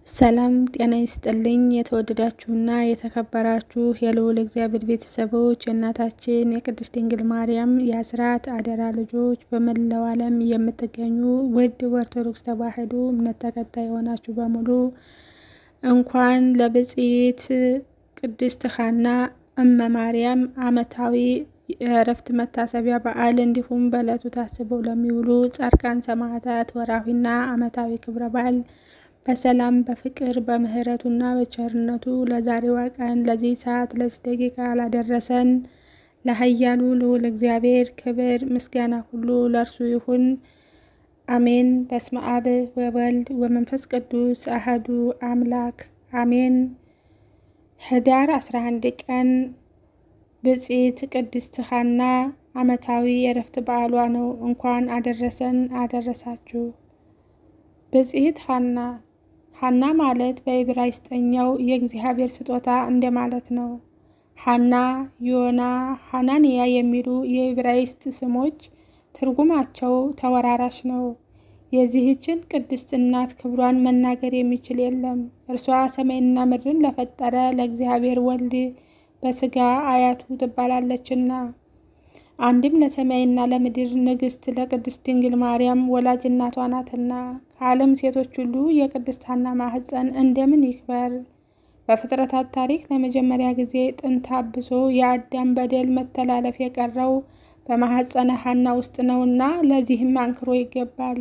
ሰላም ጤና ይስጥልኝ። የተወደዳችሁና የተከበራችሁ የልዑል እግዚአብሔር ቤተሰቦች የእናታችን የቅድስት ድንግል ማርያም የአስራት አደራ ልጆች በመላው ዓለም የምትገኙ ውድ ኦርቶዶክስ ተዋሕዶ እምነት ተከታይ የሆናችሁ በሙሉ እንኳን ለብፅዕት ቅድስት ሐና እመ ማርያም ዓመታዊ የእረፍት መታሰቢያ በዓል እንዲሁም በዕለቱ ታስበው ለሚውሉ ጻድቃን ሰማዕታት ወርኃዊና ዓመታዊ ክብረ በዓል በሰላም በፍቅር በምሕረቱና በቸርነቱ ለዛሬዋ ቀን ለዚህ ሰዓት ለዚህ ደቂቃ ላደረሰን ለኃያሉ ልዑል እግዚአብሔር ክብር ምስጋና ሁሉ ለእርሱ ይሁን፣ አሜን። በስመ አብ ወወልድ ወመንፈስ ቅዱስ አሐዱ አምላክ አሜን። ኅዳር 11 ቀን ብፅዕት ቅድስት ሐና ዓመታዊ የእረፍት በዓሏ ነው። እንኳን አደረሰን አደረሳችሁ። ብፅዕት ሐና ሐና ማለት በዕብራይስጥኛው የእግዚአብሔር ስጦታ እንደማለት ነው። ሐና፣ ዮና፣ ሐናንያ የሚሉ የዕብራይስጥ ስሞች ትርጉማቸው ተወራራሽ ነው። የዚህችን ቅድስት እናት ክብሯን መናገር የሚችል የለም። እርሷ ሰማይና ምድርን ለፈጠረ ለእግዚአብሔር ወልድ በሥጋ አያቱ ትባላለችና አንድም ለሰማይና ለምድር ንግሥት ለቅድስት ድንግል ማርያም ወላጅ እናቷ ናትና። ከዓለም ሴቶች ሁሉ የቅድስት ሐና ማኅፀን እንደምን ይክበር! በፍጥረታት ታሪክ ለመጀመሪያ ጊዜ ጥንተ አብሶ የአዳም በደል መተላለፍ የቀረው በማኅፀነ ሐና ውስጥ ነውና ለዚህም አንክሮ ይገባል።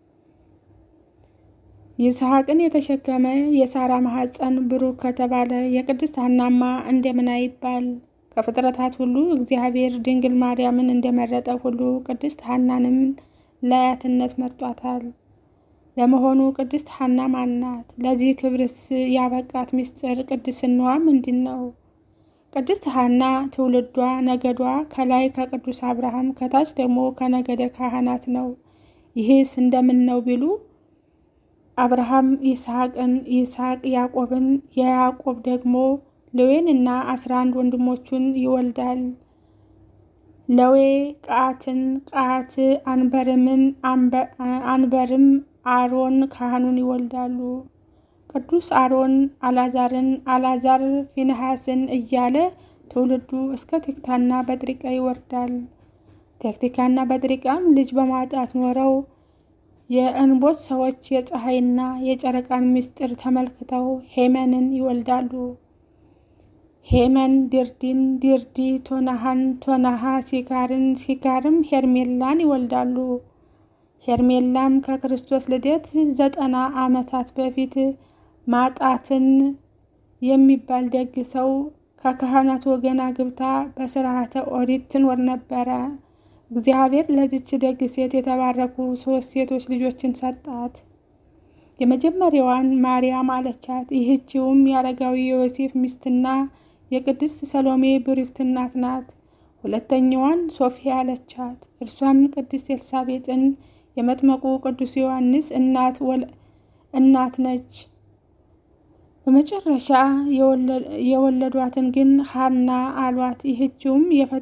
ይስሐቅን የተሸከመ የሳራ ማኅፀን ብሩክ ከተባለ የቅድስት ሐናማ እንደምን አይባል! ከፍጥረታት ሁሉ እግዚአብሔር ድንግል ማርያምን እንደመረጠ ሁሉ ቅድስት ሐናንም ለአያትነት መርጧታል። ለመሆኑ ቅድስት ሐና ማን ናት? ለዚህ ክብርስ ያበቃት ምስጢር ቅድስናዋ ምንድን ነው? ቅድስት ሐና ትውልዷ ነገዷ ከላይ ከቅዱስ አብርሃም ከታች ደግሞ ከነገደ ካህናት ነው። ይህስ እንደምን ነው ቢሉ አብርሃም ይስሐቅን፣ ይስሐቅ ያዕቆብን፣ የያዕቆብ ደግሞ ሌዌን እና አስራ አንድ ወንድሞቹን ይወልዳል። ሌዌ ቀዓትን፣ ቀዓት አንበርምን፣ አንበርም አሮን ካህኑን ይወልዳሉ። ቅዱስ አሮን አልዓዛርን፣ አልዓዛር ፊንሐስን እያለ ትውልዱ እስከ ቴክታና በጥሪቃ ይወርዳል። ቴክቲካና በጥሪቃም ልጅ በማጣት ኖረው የእንቦት ሰዎች የፀሐይና የጨረቃን ምስጢር ተመልክተው ሄመንን ይወልዳሉ። ሄመን ድርዲን፣ ድርዲ ቶናሃን፣ ቶናሃ ሲካርን፣ ሲካርም ሄርሜላን ይወልዳሉ። ሄርሜላም ከክርስቶስ ልደት ዘጠና ዓመታት በፊት ማጣትን የሚባል ደግ ሰው ከካህናት ወገን አግብታ በስርዓተ ኦሪት ትኖር ነበረ። እግዚአብሔር ለዚች ደግ ሴት የተባረኩ ሶስት ሴቶች ልጆችን ሰጣት። የመጀመሪያዋን ማርያም አለቻት። ይህችውም የአረጋዊ ዮሴፍ ሚስትና የቅድስት ሰሎሜ ብሩክት እናት ናት። ሁለተኛዋን ሶፊያ አለቻት። እርሷም ቅድስት ኤልሳቤጥን የመጥመቁ ቅዱስ ዮሐንስ እናት ነች። በመጨረሻ የወለዷትን ግን ሐና አሏት። ይህችውም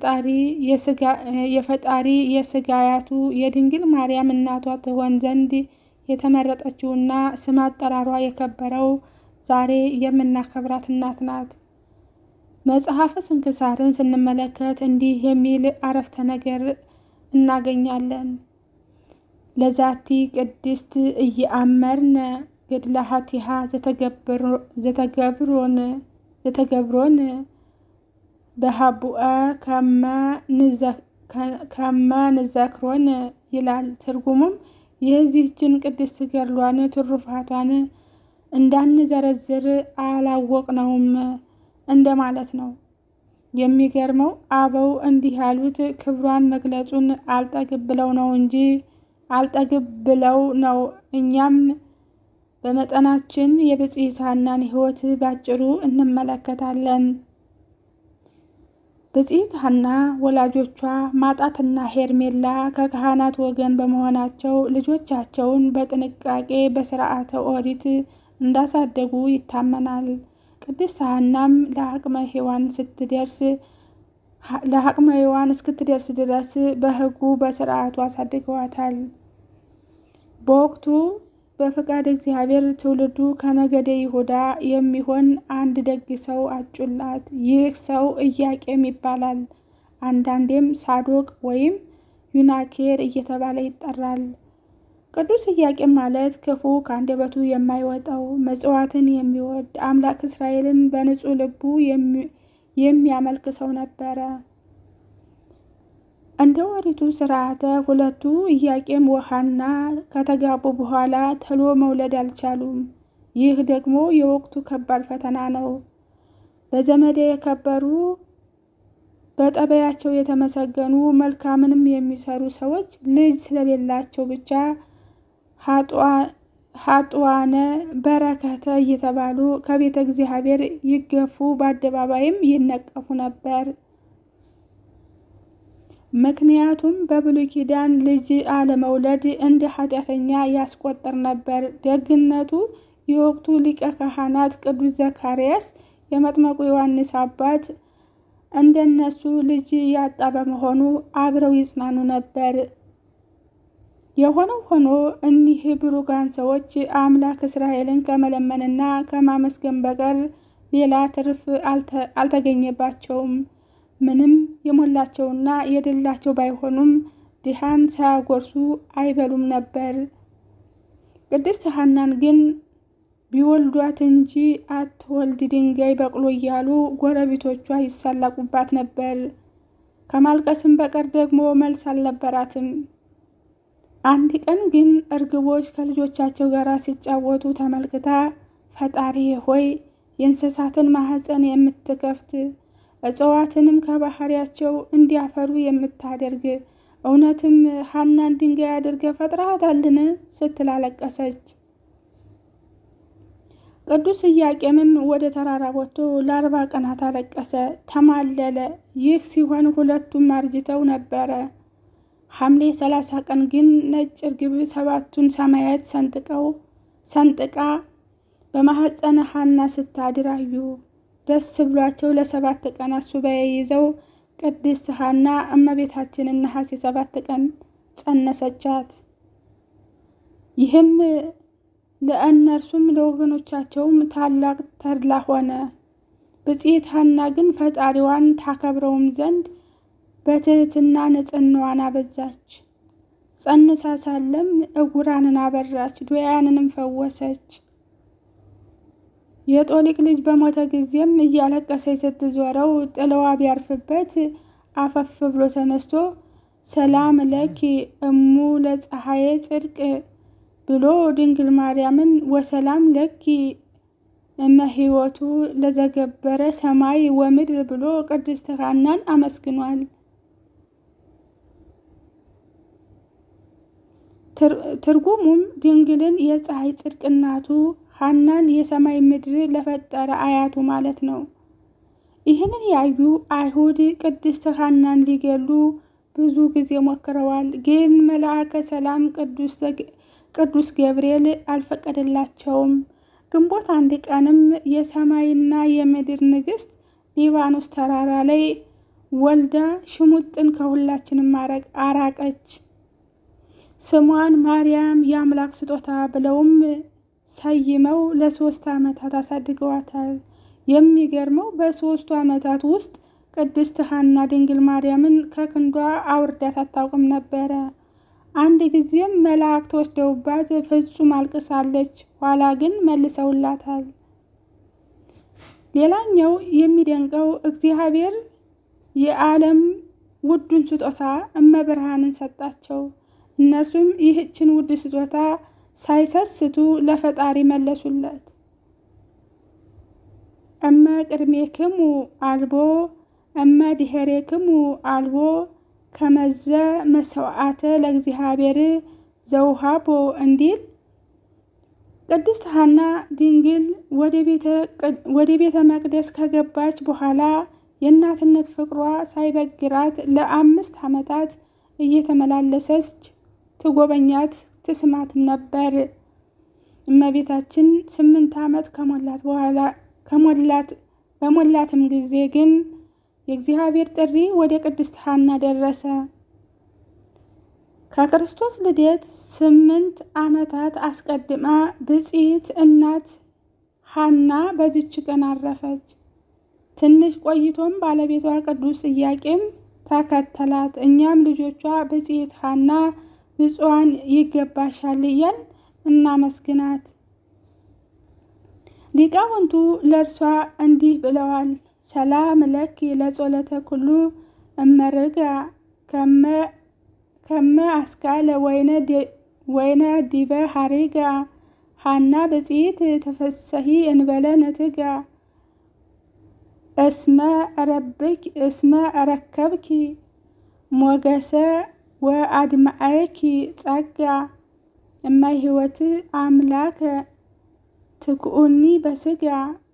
የፈጣሪ የሥጋ አያቱ የድንግል ማርያም እናቷ ትሆን ዘንድ የተመረጠችውና ስም አጠራሯ የከበረው ዛሬ የምናከብራት እናት ናት። መጽሐፈ ስንክሳርን ስንመለከት እንዲህ የሚል አረፍተ ነገር እናገኛለን። ለዛቲ ቅድስት እየአመርነ ገድላሃቲሃ ዘተገብሮን በሀቡአ ከመ ንዘክሮን ይላል። ትርጉሙም የዚህችን ቅድስት ገድሏን ትሩፋቷን እንዳንዘረዝር አላወቅነውም እንደማለት ነው። የሚገርመው አበው እንዲህ ያሉት ክብሯን መግለጹን አልጠግብ ብለው ነው እንጂ አልጠግብ ብለው ነው። እኛም በመጠናችን የብፅዕት ሐናን ሕይወት ባጭሩ እንመለከታለን። ብፅዕት ሐና ወላጆቿ ማጣትና ሄርሜላ ከካህናት ወገን በመሆናቸው ልጆቻቸውን በጥንቃቄ በስርዓተ ኦሪት እንዳሳደጉ ይታመናል። ቅድስት ሐናም ለአቅመ ሔዋን ስትደርስ ለአቅመ ሔዋን እስክትደርስ ድረስ በሕጉ በስርዓቱ አሳድገዋታል። በወቅቱ በፈቃድ እግዚአብሔር ትውልዱ ከነገደ ይሁዳ የሚሆን አንድ ደግ ሰው አጩላት። ይህ ሰው ኢያቄም ይባላል። አንዳንዴም ሳዶቅ ወይም ዩናኬር እየተባለ ይጠራል። ቅዱስ ኢያቄም ማለት ክፉ ከአንደበቱ የማይወጣው መጽዋዕትን የሚወድ አምላክ እስራኤልን በንጹሕ ልቡ የሚያመልክ ሰው ነበረ። እንደ ኦሪቱ ስርዓተ ሁለቱ ኢያቄም ወሐና ከተጋቡ በኋላ ቶሎ መውለድ አልቻሉም። ይህ ደግሞ የወቅቱ ከባድ ፈተና ነው። በዘመድ የከበሩ በጠባያቸው የተመሰገኑ መልካምንም የሚሰሩ ሰዎች ልጅ ስለሌላቸው ብቻ ሀጡዋነ በረከተ እየተባሉ ከቤተ እግዚአብሔር ይገፉ፣ በአደባባይም ይነቀፉ ነበር። ምክንያቱም በብሉይ ኪዳን ልጅ አለመውለድ እንደ ኃጢአተኛ ያስቆጠር ነበር። ደግነቱ የወቅቱ ሊቀ ካህናት ቅዱስ ዘካርያስ የመጥመቁ ዮሐንስ አባት እንደነሱ ልጅ ያጣ በመሆኑ አብረው ይጽናኑ ነበር። የሆነው ሆኖ እኒህ ብሩካን ሰዎች አምላክ እስራኤልን ከመለመንና ከማመስገን በቀር ሌላ ትርፍ አልተገኘባቸውም። ምንም የሞላቸውና የደላቸው ባይሆኑም ድሃን ሳያጎርሱ አይበሉም ነበር። ቅድስት ሐናን ግን ቢወልዷት እንጂ አትወልድ ድንጋይ በቅሎ እያሉ ጎረቤቶቿ ይሳለቁባት ነበር። ከማልቀስም በቀር ደግሞ መልስ አልነበራትም። አንድ ቀን ግን እርግቦች ከልጆቻቸው ጋር ሲጫወቱ ተመልክታ ፈጣሪ ሆይ የእንስሳትን ማኅፀን የምትከፍት እጽዋትንም ከባህሪያቸው እንዲያፈሩ የምታደርግ እውነትም ሐናን ድንጋይ አድርገ ፈጥረሃታልን? ስትል አለቀሰች። ቅዱስ ኢያቄምም ወደ ተራራ ወጥቶ ለአርባ ቀናት አለቀሰ፣ ተማለለ። ይህ ሲሆን ሁለቱም አርጅተው ነበረ። ሐምሌ ሰላሳ ቀን ግን ነጭ እርግብ ሰባቱን ሰማያት ሰንጥቀው ሰንጥቃ በማኅፀነ ሐና ስታድር አዩ። ደስ ብሏቸው ለሰባት ቀናት ሱባኤ ይዘው ቅድስት ሐና እመቤታችንን ነሐሴ ሰባት ቀን ጸነሰቻት። ይህም ለእነርሱም ለወገኖቻቸውም ታላቅ ተድላ ሆነ። ብፅዕት ሐና ግን ፈጣሪዋን ታከብረውም ዘንድ በትህትና ንጽሕናዋን አበዛች። ጸንሳ ሳለም ዕውራንን አበራች፣ ድውያንንም ፈወሰች። የጦሊቅ ልጅ በሞተ ጊዜም እያለቀሰች ስትዞረው ጥለዋ ቢያርፍበት አፈፍ ብሎ ተነስቶ ሰላም ለኪ እሙ ለፀሐየ ጽድቅ ብሎ ድንግል ማርያምን ወሰላም ለኪ እመ ሕይወቱ ለዘገበረ ሰማይ ወምድር ብሎ ቅድስት ሐናን አመስግኗል። ትርጉሙም ድንግልን የፀሐይ ጽድቅ እናቱ ሐናን የሰማይ ምድር ለፈጠረ አያቱ ማለት ነው። ይህንን ያዩ አይሁድ ቅድስት ሐናን ሊገሉ ብዙ ጊዜ ሞክረዋል። ግን መልአከ ሰላም ቅዱስ ገብርኤል አልፈቀደላቸውም። ግንቦት አንድ ቀንም የሰማይና የምድር ንግሥት ሊባኖስ ተራራ ላይ ወልዳ ሽሙጥን ከሁላችንም አራቀች። ስሟን ማርያም የአምላክ ስጦታ ብለውም ሰይመው ለሶስት ዓመታት አሳድገዋታል። የሚገርመው በሶስቱ ዓመታት ውስጥ ቅድስት ሐና ድንግል ማርያምን ከክንዷ አውርዳት አታውቅም ነበረ። አንድ ጊዜም መላእክት ወስደውባት ፍጹም አልቅሳለች። ኋላ ግን መልሰውላታል። ሌላኛው የሚደንቀው እግዚአብሔር የዓለም ውዱን ስጦታ እመብርሃንን ሰጣቸው። እነርሱም ይህችን ውድ ስጦታ ሳይሰስቱ ለፈጣሪ መለሱለት። እመ ቅድሜክሙ አልቦ እመ ድኅሬክሙ አልቦ ከመዘ መስዋዕተ ለእግዚአብሔር ዘውሃቦ እንዲል ቅድስት ሐና ድንግል ወደ ቤተ መቅደስ ከገባች በኋላ የእናትነት ፍቅሯ ሳይበግራት ለአምስት ዓመታት እየተመላለሰች ትጎበኛት ትስማትም ነበር። እመቤታችን ስምንት ዓመት ከሞላት በኋላ ከሞላት በሞላትም ጊዜ ግን የእግዚአብሔር ጥሪ ወደ ቅድስት ሐና ደረሰ። ከክርስቶስ ልደት ስምንት ዓመታት አስቀድማ ብፅዕት እናት ሐና በዚች ቀን አረፈች። ትንሽ ቆይቶም ባለቤቷ ቅዱስ ኢያቄም ተከተላት። እኛም ልጆቿ ብፅዕት ሐና ብፁዓን ይገባሻል እያል እናመስግናት። ሊቃውንቱ ለእርሷ እንዲህ ብለዋል። ሰላም ለኪ ለጸሎተ ኩሉ እመርጋ ከመ አስካለ ወይነ ዲበ ሐሪጋ ሐና ብፅዕት ተፈሰሂ እንበለ ነትጋ እስመ ረከብኪ ሞገሰ ወአድማአኪ ጸጋ እመ ሕይወት አምላከ ትኩኡኒ በስጋ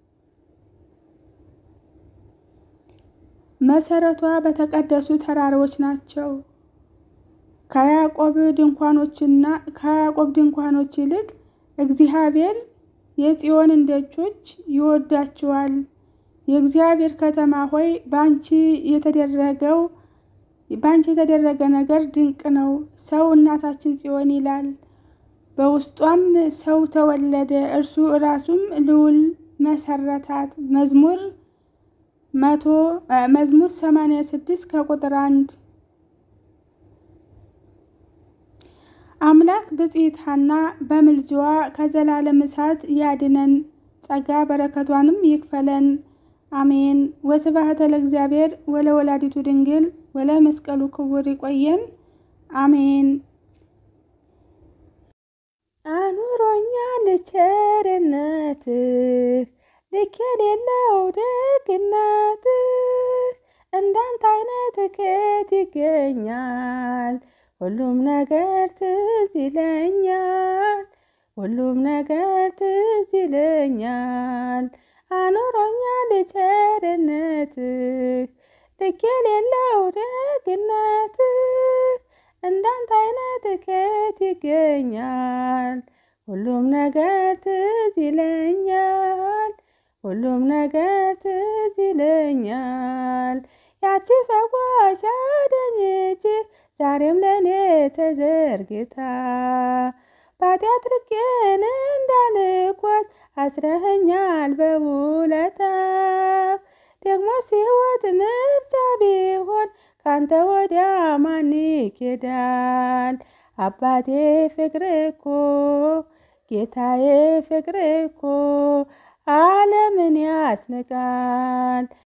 መሰረቷ በተቀደሱ ተራሮች ናቸው። ከያዕቆብ ድንኳኖችና ከያዕቆብ ድንኳኖች ይልቅ እግዚአብሔር የጽዮንን ደጆች ይወዳቸዋል። የእግዚአብሔር ከተማ ሆይ በአንቺ የተደረገው በአንቺ የተደረገ ነገር ድንቅ ነው። ሰው እናታችን ጽዮን ይላል። በውስጧም ሰው ተወለደ፣ እርሱ ራሱም ልዑል መሰረታት። መዝሙር መቶ መዝሙር ሰማንያ ስድስት ከቁጥር አንድ አምላክ ብፅዕት ሐና በምልጃዋ ከዘላለም እሳት ያድነን፣ ጸጋ በረከቷንም ይክፈለን። አሜን። ወስብሐት ለእግዚአብሔር ወለወላዲቱ ድንግል ወለመስቀሉ ክቡር። ይቆየን። አሜን። አኑሮኛል ቸርነትህ ልክ የሌለው ደግነትህ፣ እንዳንተ አይነት ከየት ይገኛል? ሁሉም ነገር ትዝ ይለኛል፣ ሁሉም ነገር ትዝ ይለኛል። አኑሮኛል ቸርነትህ ልክ የሌለው ደግነትህ፣ እንዳንተ አይነት ከየት ይገኛል? ሁሉም ነገር ትዝ ይለኛል፣ ሁሉም ነገር ትዝ ይለኛል። ያቺ ፈዋሽ አዳኝ እጅህ ዛሬም ለእኔ ተዘርግታ ባጢአት ርቄን እንዳልጓዝ አስረኸኛል በውለታ ደግሞ ሕይወት ምርጫ ቢሆን ካንተ ወዲያ ማን ይኬዳል? አባቴ ፍቅር እኮ ጌታዬ ፍቅር እኮ ዓለምን ያስንቃል።